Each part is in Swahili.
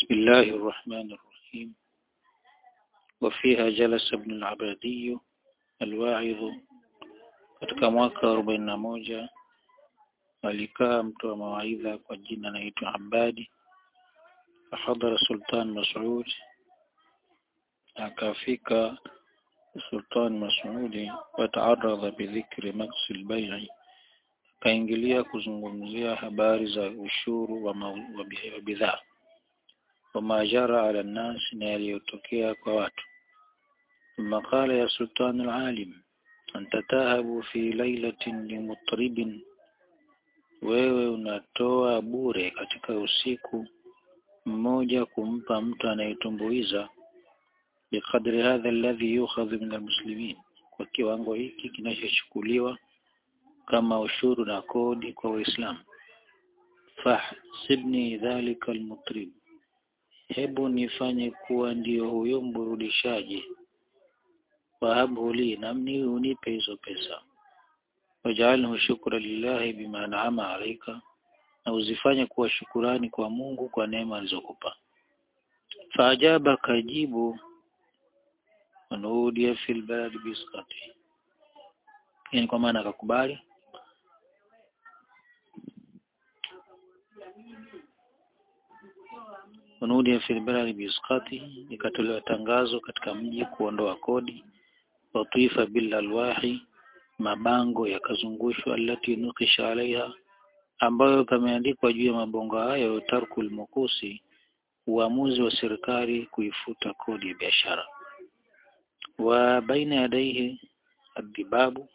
بسم الله الرحمن الرحيم وفيها جلس ابن العبادي الواعظ katika mwaka arobaini na moja alikaa mtu wa mawaidha kwa jina anaitwa Abadi fahadhara Sultan Mas'ud akafika Sultan Mas'udi wataaradha bidhikri maksi albay'i akaingilia kuzungumzia habari za ushuru wa, wa bidhaa wama jara ala nnas na yaliyotokea kwa watu ثم قال يا سلطان العالم أنت تهب في ليلة لمطرب wewe unatoa bure katika usiku mmoja kumpa mtu anayetumbuiza biqadri hadha alladhi yukhadhu min almuslimin kwa kiwango hiki kinachochukuliwa kama ushuru na kodi kwa waislamu fahsibni dhalika almutrib hebu nifanye kuwa ndio huyo mburudishaji wahabhu li namni unipe hizo pesa waj'alhu shukra lillahi bima an'ama alayka na uzifanye kuwa shukurani kwa Mungu kwa neema alizokupa faajaba kajibu wanudia fil balad bisqati yani kwa maana akakubali wanudia fil balad bisqati ikatolewa tangazo katika mji kuondoa kodi watuifa bil alwahi mabango yakazungushwa alati nukisha alaiha ambayo pameandikwa juu ya mabongo hayo tarkul mukusi uamuzi wa serikali kuifuta kodi ya biashara wa baina yadaihi adibabu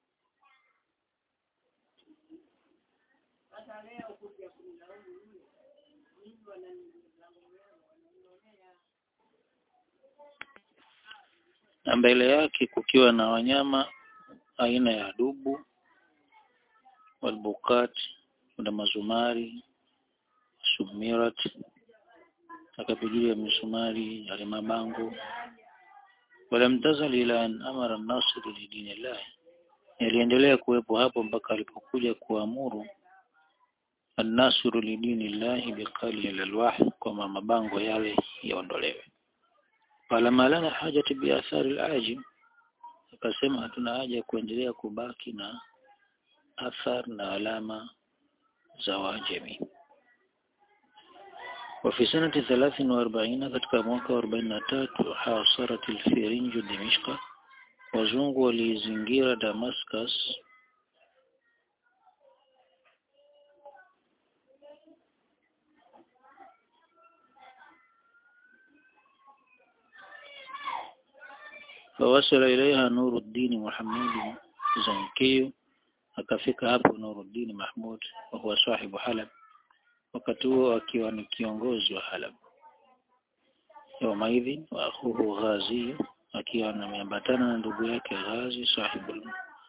na mbele yake kukiwa na wanyama aina ya dubu walbukat kuna mazumari sumirat akapigilia misumari yale mabango walamtazal ila an amara an-nasr li dinillah yaliendelea kuwepo hapo mpaka alipokuja kuamuru an-nasr li dinillah biqali al-alwah kwa mabango yale yaondolewe falama lana hajati bi athari al-ajim akasema hatuna haja ya kuendelea kubaki na athar na alama za Wajemi. وفي سنة ثلاث وأربعين katika mwaka wa arobaini na tatu hasarat alfirinju Dimishka wazungu walizingira Damascus فوصل إليها نور الدين محمد زنكي akafika hapo Nuruddin Mahmud wa huwa sahibu Halab wakati huo akiwa ni kiongozi wa Halab yawmaidhin wa akhuhu Ghazi akiwa ameambatana na ndugu yake Ghazi sahibu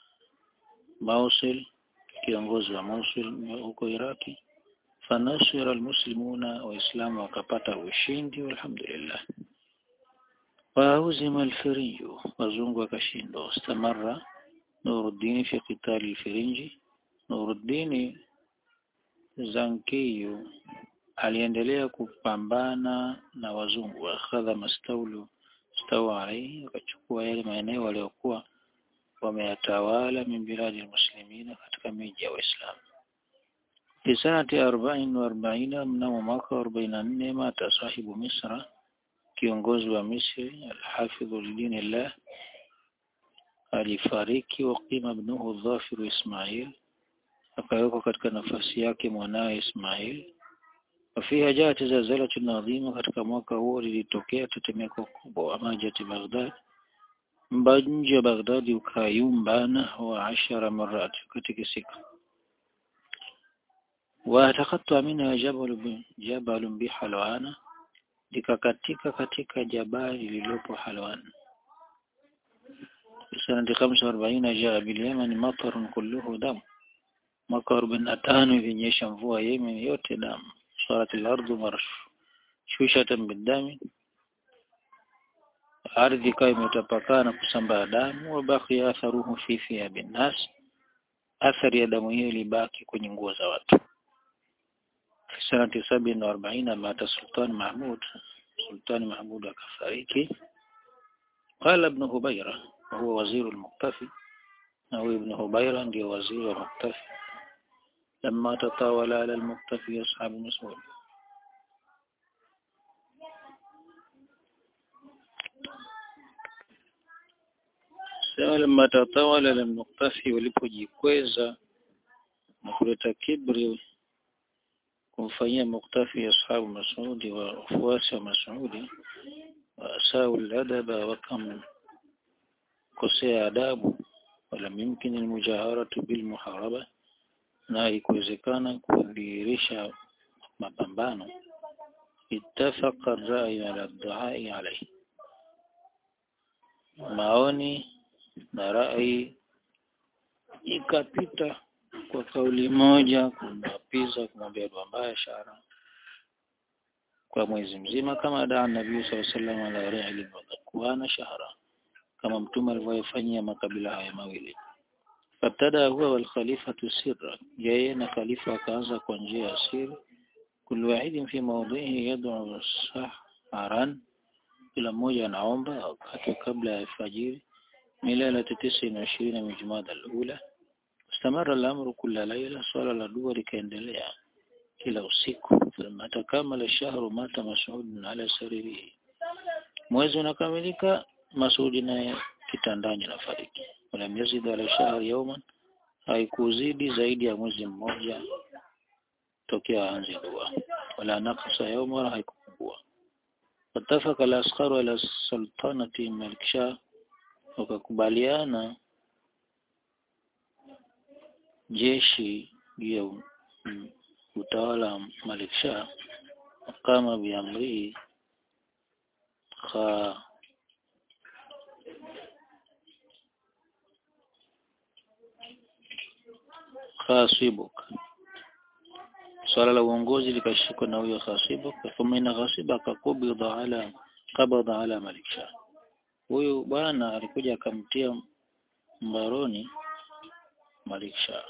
Mosul kiongozi wa Mosul huko Iraki fanasira almuslimuna waislamu wakapata ushindi walhamdulillah wauzima alfiriyu wazungu wakashindwa istamarra Nuruddin fi qital al-Firinji Nuruddin Zankiyu aliendelea kupambana na wazungu akhadha mastawlu stawa alayhi akachukua yale maeneo waliokuwa wameyatawala min biladi muslimina katika miji ya Waislamu fi sanati 40 mnamo mwaka 44 mata sahibu Misra kiongozi wa Misri al-Hafidh lidinillah alifariki waqima ibnuhu Dhafir Ismail akawekwa katika nafasi yake mwanawe Ismail wafiha jati zalzalatu adhima katika mwaka huo lilitokea tetemeko kubwa amajati Baghdad mji wa Baghdad ukayumbana wa ashara marat katika siku watakatta minha jabal jabal bihalwana likakatika katika jabali lililopo Halwan سنة خمسة وأربعين جاء باليمن مطر كله دم mwaka arobaini na tano ilinyesha mvua Yemen yote damu sarat al-ardu marshushatan bidami ardhi ikawa imetapakaa na kusambaa damu wabaki atharuhu fi thiyabin nas athari ya damu hiyo ilibaki kwenye nguo za watu في سنة سبع وأربعين مات السلطان محمود سلطان محمود akafariki قال ابن هبيرة وهو وزير المقتفي أو ابن هبيرة ndio waziri wa muktafi لما تطاول على المقتفي أصحاب مسعود Sema lama tatawala la muktafi walipojikweza na kuleta kibri kumfanyia muktafi ashabu Masudi wa wafuasi wa Masudi wasau ladaba wakamkosea adabu wala mumkin almujaharatu bilmuharaba na ikuwezekana kudhihirisha mapambano ittafaqa ar-ra'y ala ad-du'a'i alayhi maoni na rai ikapita kwa kauli moja kumwapiza kumwambia dua mbaya shara kwa mwezi mzima kama daa nabii sallallahu alaihi wasallam ala ra'li wa shahra kama mtume alivyofanyia makabila haya mawili fatada huwa wal khalifatu sirra yeye na khalifa akaanza kwa njia ya siri kullu wahidin fi mawdhihi yad'u sahran kila mmoja anaomba wakati kabla ya fajiri milala tisa na ishirini min Jumada al-ula istamara al-amru kila laila swala la dua likaendelea kila usiku thumma takamala shahru mata Mas'ud ala saririhi mwezi unakamilika Mas'ud naye kitandani nafariki wala yazid ala shahr yawman haikuzidi zaidi ya mwezi mmoja tokea aanze dua wala naqsa yawma haikupungua watafaka al-askharu ala sultanati Malik Shah wakakubaliana jeshi juu ya utawala wa Malik Shah kama biamri kha khasibuk swala la uongozi likashikwa na huyo khasibuk thumma ina khasibuk akakubidha ala qabada ala Malik Shah huyu bwana alikuja akamtia mbaroni Malik Shah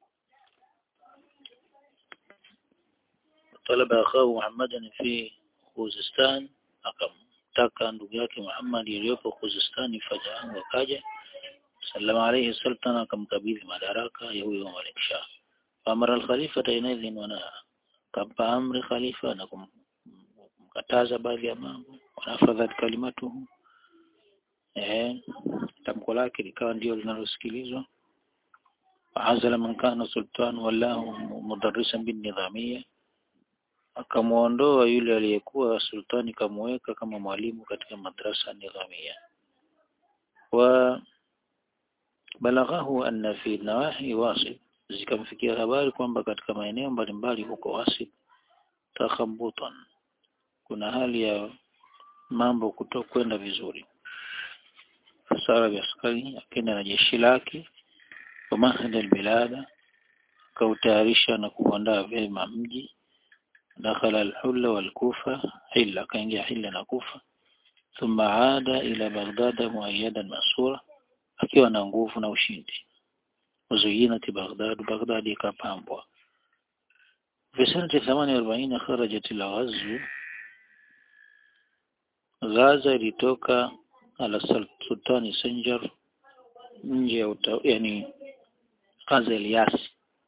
talaba akhahu Muhammadan fi Khuzistan akamtaka ndugu yake Muhammad iliyopo Khuzistan fajaa wakaja sallama alayhi sultan akamkabidhi madaraka ya huyo Malik Shah amara al-khalifa tainadhin wana kampa amri khalifa na kumkataza baadhi ya mambo wanafadhat kalimatuhu eh tamko lake likawa ndio linalosikilizwa azala man kana sultan wallahu mudarrisan bin nidhamia akamuondoa yule aliyekuwa sultani kamuweka kama mwalimu katika madrasa nidhamia wa balaghahu anna fi nawahi wasib zikamfikia habari kwamba katika maeneo mbalimbali huko wasib takhabutan kuna hali ya mambo kutokwenda vizuri fasara biaskari akenda na jeshi lake wa mahda albilada kautayarisha na kuandaa vyema mji dakhala alhulla walkufa hilla kaingia hilla na kufa thumma aada ila baghdad muayyadan masura akiwa na nguvu na ushindi وزينت بغداد بغداد ikapambwa في سنة 48 خرجت الغزو Gaza ilitoka ala sultani Senjar nje ya yani Gaza Eliasi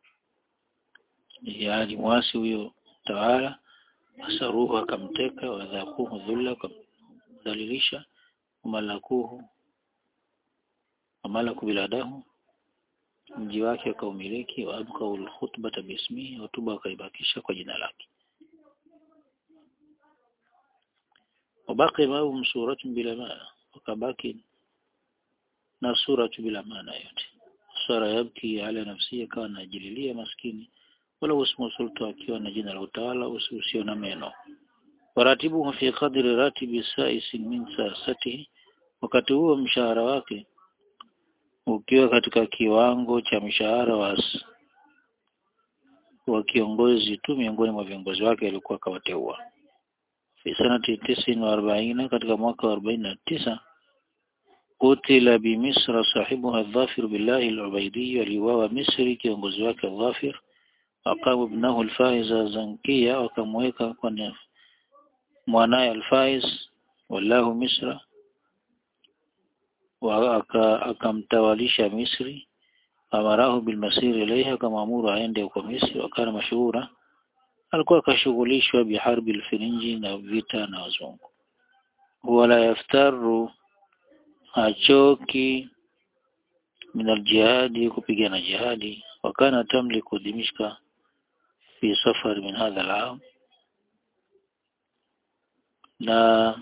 yaani mwasi huyo tawala asaruhu akamteka wadhakuhu dhulla kumdhalilisha umalakuhu amalaku biladahu mji wake akaumiliki wa abqau alkhutbata bismihi hotuba akaibakisha kwa jina lake wabaki mahum suratun bila maana wakabaki na suratu bila maana yote sara yabki ala nafsi akawa anajililia maskini wala usmu sulta akiwa na jina la utawala usio na meno waratibu fi qadri ratibi sa'is min sasati wakati huo mshahara wake ukiwa katika kiwango cha mshahara wa wa kiongozi tu miongoni mwa viongozi wake alikuwa akawateua fi sanati tisin wa arbaina katika mwaka wa arobaini na tisa kutila bimisra sahibuha dhafir billahi al-ubaidi aliuawa misri kiongozi wake dhafir aqamu ibnahu al-Faiz Zankia wakamweka kwa mwanaye al-Faiz wallahu Misra wa akamtawalisha Misri amarahu bilmasiri ilayha akamwamuru aende huko Misri wakana mashuhura alikuwa akashughulishwa biharbi alfirinji na vita na wazungu wala yaftaru hachoki min aljihadi kupigana jihadi wakana tamliku dimishka fi safar min hadha alam na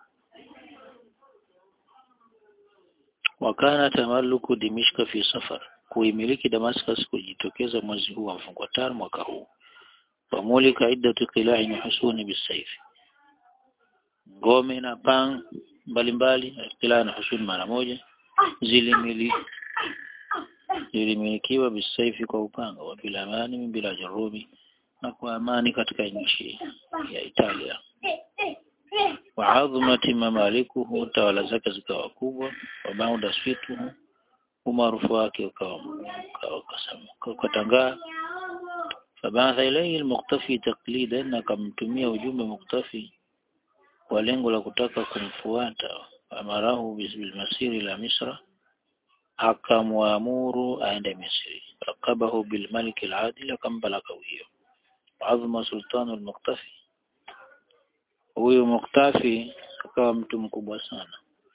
wakana tamaluku dimishka fi safar kuimiliki Damascus kujitokeza mwezi huu wa mfungo tano mwaka huu famulika iddatu qila'i na husuni bisayfi ngome na pang mbalimbali qila'i na husuni mara moja zilimili zilimilikiwa bisayfi kwa upanga wa bila amani bila jarubi na kwa amani katika nchi ya Italia wa adhmati mamalikuhu tawala zake zikawa kubwa wa bauda swituhu umaarufu wake ukawa ukatangaa fabatha ilayhi almuqtafi taqlidan akamtumia ujumbe muktafi kwa lengo la kutaka kumfuata amarahu bilmasiri la misra akamwamuru aende misri rakabahu bilmalik aladil akampa lakabu hiyo adhma sultanu almuqtafi huyu muktafi akawa mtu mkubwa sana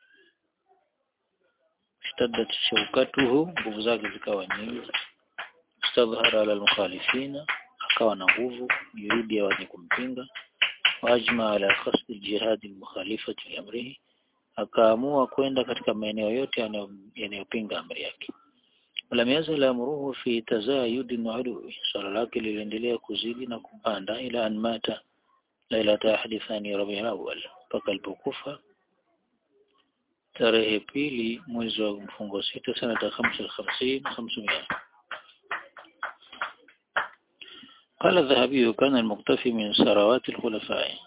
اشتدت شوكته nguvu zake zikawa nyingi istadhhara ala almukhalifina akawa na nguvu juhudi ya wenye kumpinga wajma ala qasd aljihad almukhalifati liamrihi akaamua kwenda katika maeneo yote yanayopinga amri yake ولم يزل أمره في تزايد وعلو swala lake liliendelea kuzidi na kupanda ila an mata lailata ahadi thani rabiul awwal mpaka alipokufa tarehe pili mwezi wa mfungo sita sanata khamsa al-khamsin khamsumia قال الذهبي كان المقتفي من ثروات الخلفاء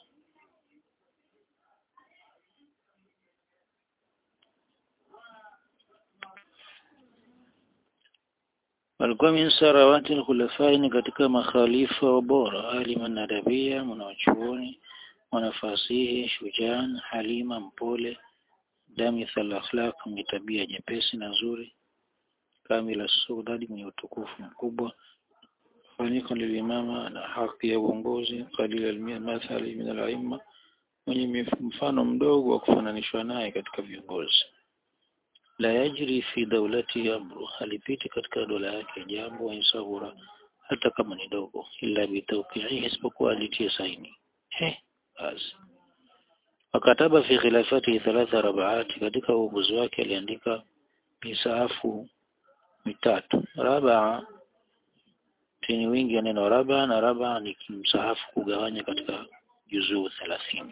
walikuwa min sarawati al-khulafai ni katika makhalifa wa bora aliman nadabia mwanachuoni mwanafasihi shujaan halima mpole damith al-akhlaq mwenye tabia nyepesi na nzuri kamila sudadi mwenye utukufu mkubwa fanika lilimama na haki ya uongozi qalil al-mathali min al-aimma mwenye mfano mdogo wa kufananishwa naye katika viongozi la yajri fi dawlati amru halipiti katika dola yake jambo insahura hata kama ni dogo illa bitawqi'i isipokuwa alitie saini he basi wakataba fi khilafati thalatha rabaati katika uongozi wake aliandika misaafu mitatu rabaa tini wingi ya neno raba na raba ni msahafu kugawanya katika juzuu thelathini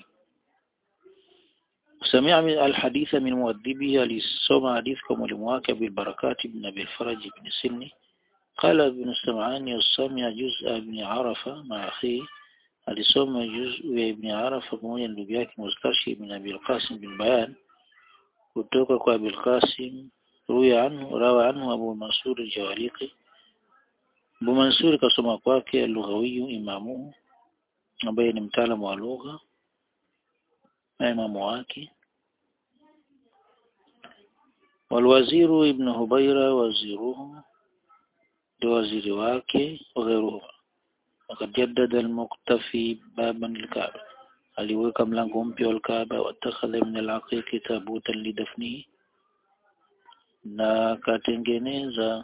سمع من الحديث من مؤدبه لسمع حديث كمولم واقع بالبركات بن أبي الفرج بن سني قال ابن السمعاني السمع جزء ابن عرفة مع أخيه alisoma juz'u ya Ibn Arafa pamoja na ndugu yake Mustarshi ibn Abi al-Qasim bin Bayan kutoka kwa Abi al-Qasim ruya anhu rawa anhu Abu Mansur al-Jawaliqi Abu Mansur kasoma kwake al-Lughawi imamu ambaye ni mtaalamu wa lugha na imamu wake والوزير ابن هبيرة وزيره ndio waziri wake وغيرهما وقد جدد المقتفي بابا الكعبة aliweka mlango mpya wa Kaaba watakhadha min al-aqiqi tabutan lidafnihi na akatengeneza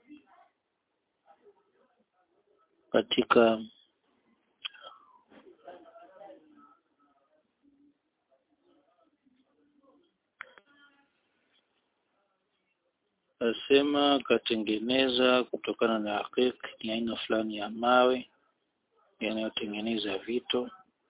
katika asema akatengeneza kutokana na aqiq ni aina fulani ya mawe yanayotengeneza vito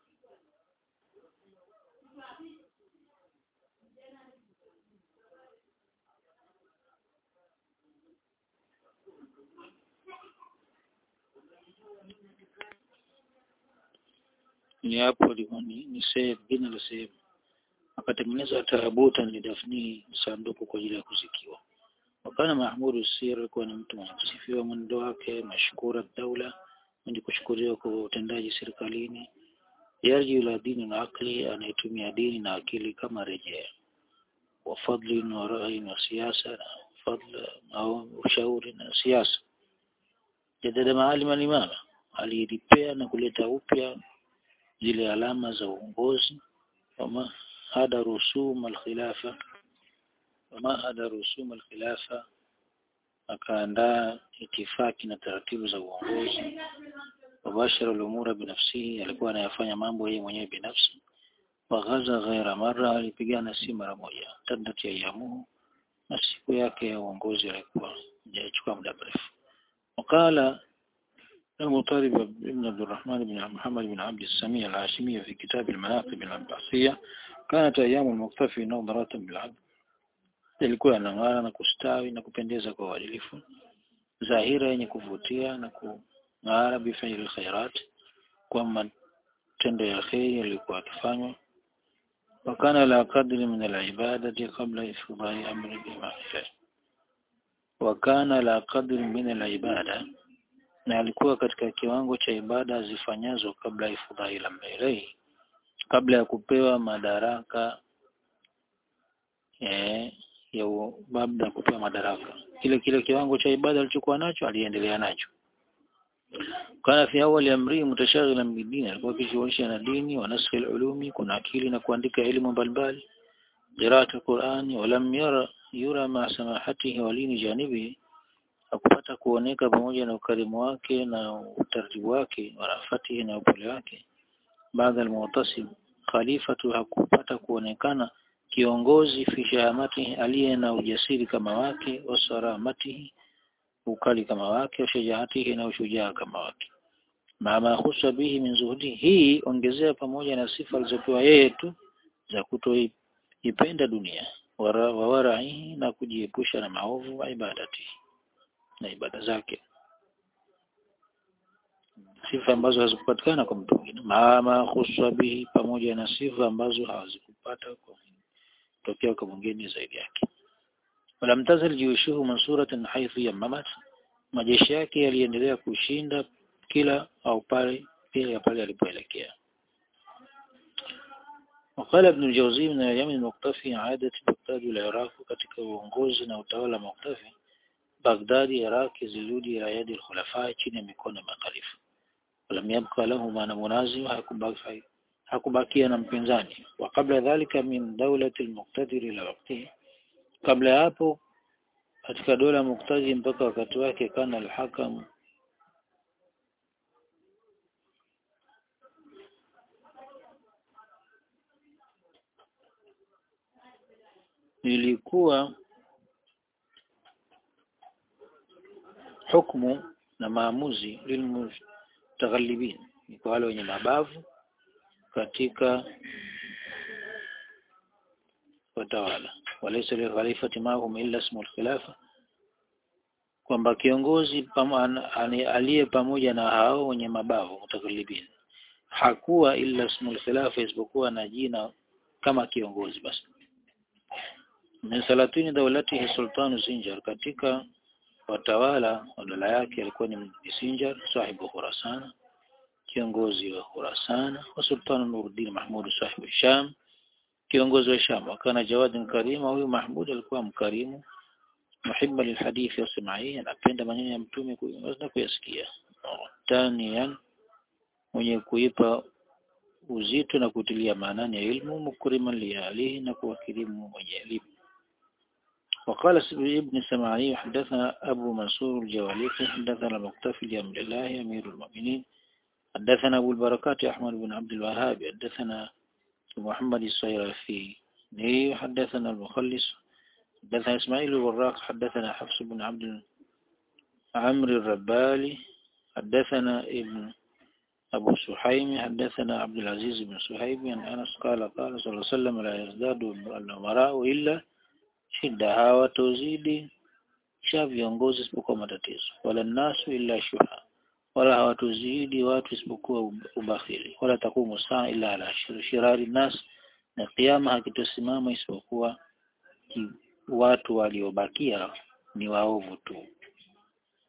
ni hapo ni, ni sehemu jina la sehemu akatengeneza tarabuta ni dafni sanduku kwa ajili ya kuzikiwa wakana mahmudu sir alikuwa ni mtu mwenye kusifiwa mwendo wake mashkura daula mwenye kushukuriwa kwa utendaji serikalini yarji ila dini na akli anayetumia dini na akili kama rejea wa fadli wa rai na siasa na fadla au ushauri na siasa jadada maalima limama aliripea na kuleta upya zile alama za uongozi wama hada rusum alkhilafa wama hada rusum alkhilafa akaandaa itifaki na taratibu za uongozi wabashara al-umura binafsihi alikuwa anayafanya mambo yeye mwenyewe binafsi waghaza ghaira mara alipigana si mara moja tadat ya yamu na siku yake ya uongozi alikuwa hajachukua muda mrefu wakala المطالب ابن عبد الرحمن بن محمد بن عبد السميع الهاشمي في كتاب المناقب العباسية كانت أيام المقتفي نظرة بالعدل ilikuwa yanang'ara na kustawi na kupendeza kwa uadilifu dhahira yenye kuvutia na kung'ara bifaili khairat kwa matendo ya kheri yalikuwa akifanywa wakana la kadri min alibadati qabla ifdai amri bima wakana la kadri min alibada na alikuwa katika kiwango cha ibada zifanyazo kabla ifdai la mbelei kabla ya kupewa madaraka eh, ya baada ya kupewa madaraka kile kile kiwango cha ibada alichokuwa nacho aliendelea nacho kana fi awali amri mutashaghilan bidini alikuwa akishughulisha na dini wa naskhi ulumi kuna akili na kuandika elimu mbalimbali qiraat Qur'ani walam yara yura ma samahatihi walini janibi hakupata kuoneka pamoja na ukarimu wake na utaratibu wake warafatihi na upole wake baada al-mu'tasim khalifatu hakupata kuonekana kiongozi fi shahamatihi aliye na ujasiri kama wake wasaramatihi ukali kama wake washajaatihi na ushujaa kama wake mama khusa bihi min zuhudi hii ongezea pamoja na sifa alizopewa yeye tu za kutoipenda dunia wara, wawaraihi na kujiepusha na maovu wa ibadati na ibada zake sifa ambazo hazikupatikana kwa mtu mwingine mama khusa bihi pamoja na sifa ambazo hawazikupata kwa tokea kwa mwingine zaidi yake walam tazal juyushuhu mansuratan haythu yamamat majeshi yake yaliendelea kushinda kila au pale pia pale alipoelekea وقال ابن الجوزي من اليمن المقتفي عادة بغداد العراق katika uongozi na utawala muktafi Baghdad Iraq zilirudi ila yadi al-khulafa chini ya mikono ya makhalifa walam yabqa lahu maana munazim hakubaki hakubakia na mpinzani wa kabla dhalika min dawlati al-muqtadir ila waqtihi kabla hapo katika dola muktazi mpaka wakati wake kana al-hakam ilikuwa hukumu na maamuzi lilmutaghalibin ni kwa wale wenye mabavu katika watawala walaysa li khalifati mahum illa ismul khilafa kwamba kiongozi aliye pamoja na hao wenye mabavu mutakalibin hakuwa illa ismul khilafa isipokuwa na jina kama kiongozi basi min salatini dawlatihi sultanu Sinjar katika watawala wa dola yake alikuwa ni Sinjar sahibu Khurasan kiongozi wa Khurasan wa sultanu Nuruddin Mahmud sahibu Sham kiongozi wa Sham akana Jawad Karima huyu Mahmud alikuwa mkarimu muhibba lilhadithi wasimai anapenda maneno ya mtume na kuyasikia taniyan mwenye kuipa uzito na kutilia maanani ya ilmu mukriman lialihi na kuwakirimu mwenye elimu وقال ابن سماعي حدثنا أبو منصور الجواليقي حدثنا المقتفي لأمر الله أمير المؤمنين حدثنا أبو البركات أحمد بن عبد الوهاب حدثنا محمد الصيرفي حدثنا المخلص حدثنا إسماعيل الوراق حدثنا حفص بن عبد عمرو الربالي حدثنا ابن أبو سحيم حدثنا عبد العزيز بن سحيم عن أنس قال قال صلى الله عليه وسلم لا يزداد الأمراء إلا shida hawatozidi sha viongozi isipokuwa matatizo wala nasu illa shuha wala hawatozidi watu isipokuwa ubakhili wala takumu saa illa ala shirari nas na kiyama hakitosimama isipokuwa watu waliobakia ni waovu tu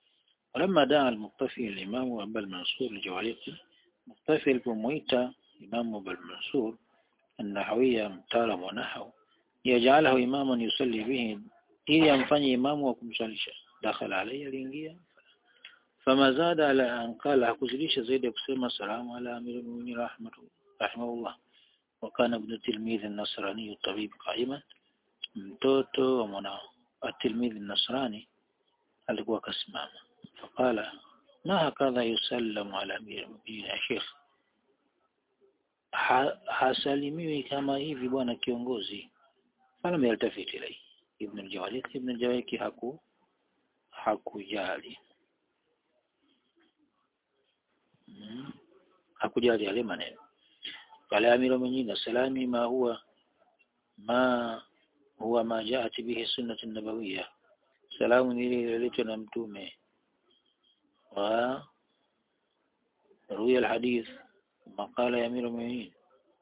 ولما دعا المقتفي الإمام أبا المنصور الجواليقي مقتفي البمويتا إمام أبا المنصور النحوية متالم ونحو يجعله إماما يصلي به ili amfanye imamu wa kumsalisha dakhala alayya aliingia fama zada ala an qala hakuzidisha zaidi ya kusema salamu ala amirul mu'minin rahmatu rahimahullah wa kana ibn tilmidh an-nasrani tabib qa'iman mtoto wa mwana at-tilmidh an-nasrani alikuwa akasimama faqala ma hakadha yusallamu ala amirul mu'minin ya sheikh ha, hasalimiwi kama hivi bwana kiongozi falam yaltafiti ilayhi ibn al-Jawalik ibn al-Jawalik haku hakujali hmm. hakujali yale maneno qala amiru mu'minin salami ma huwa ma huwa ma jaat bihi sunnah an-nabawiyya salamu ni ile iliyoletwa na mtume wa ruya al-hadith maqala ya amiru mu'minin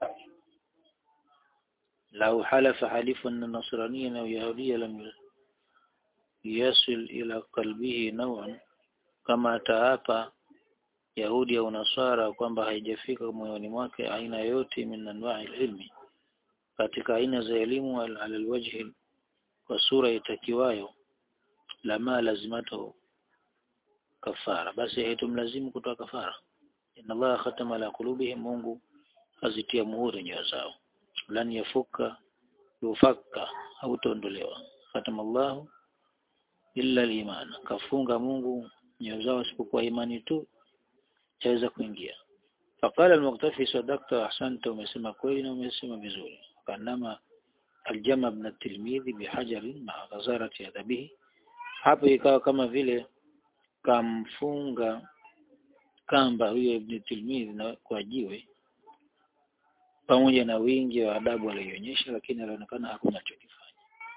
لو حلف حليف أن النصرانيا أو يهوديا لم يصل إلى قلبه نوعا كما تهapa Yahudi au Nasara kwamba haijafika moyoni mwake aina yote min anwa'i ilmi katika aina za elimu ala alwajhi kwa sura itakiwayo lama lazimato kafara basi haitumlazimu kutoa kafara inna Allah khatama ala qulubihim Mungu azitia muhuri nyoyo zao lan yafuka yufaka hautondolewa khatama Allah illa al-iman kafunga Mungu nyoyo zao isipokuwa imani tu chaweza kuingia faqala al-muqtafi sadaqta ahsanta umesema kweli na umesema vizuri kanama aljama ibn at-tilmidhi bihajarin ma ghazarati adabihi hapo ikawa kama vile kamfunga kamba huyo ibn tilmidhi na kwa jiwe pamoja na wingi wa adabu aliyoonyesha lakini alionekana hakuna chokifanya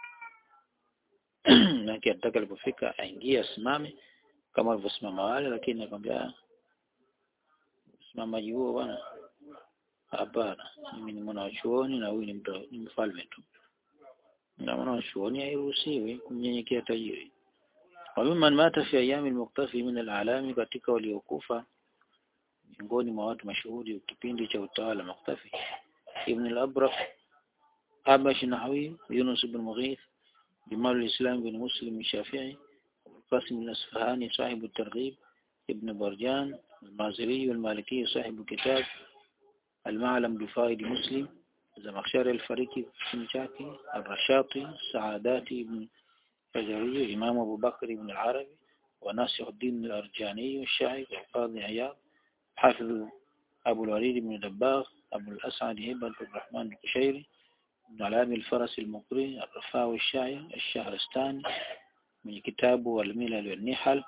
na kiataka alipofika aingie asimame kama alivyosimama wale lakini akamwambia simamaji huo bwana hapana mimi ni mwana wa chuoni na huyu ni mtu ni mfalme tu na mwana wa chuoni hairuhusiwi kumnyenyekea tajiri وممن مات في أيام المقتفي من العالم katika waliokufa miongoni mwa watu mashuhuri kipindi cha utawala Muqtafi Ibn al-Abraq Abash Nahawi Yunus ibn Mughith Jamal al-Islam ibn Muslim الشافعي القاسم الأصفهاني صاحب الترغيب ابن برجان المازري والمالكي صاحب كتاب المعلم بفائد مسلم زمخشري الفريقي سمشاكي الرشاطي سعاداتي ابن فجري إمام أبو بكر بن العربي وناصح الدين الأرجاني الشاعر القاضي عياض حافظ أبو الوليد بن دباغ أبو الأسعد هبة الرحمن القشيري ابن علام الفرس المقري الرفاوي الشاعر الشهرستاني من كتابه الملل والنحل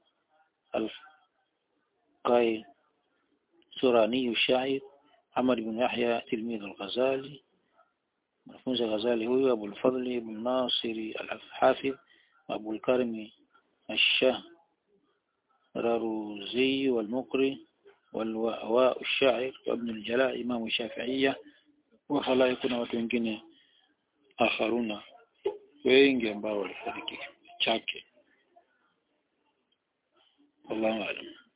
القاي سوراني الشاعر عمر بن يحيى تلميذ الغزالي mwanafunzi Ghazali huyu Abu al-Fadl ibn Nasir al-Hafidh Abu al-Karim الشهرروزي والمقري والواء الشاعر وابن الجلاء إمام الشافعية وخلائق na watu wengine akharuna wengi ambao walifariki chake Allahu a'lam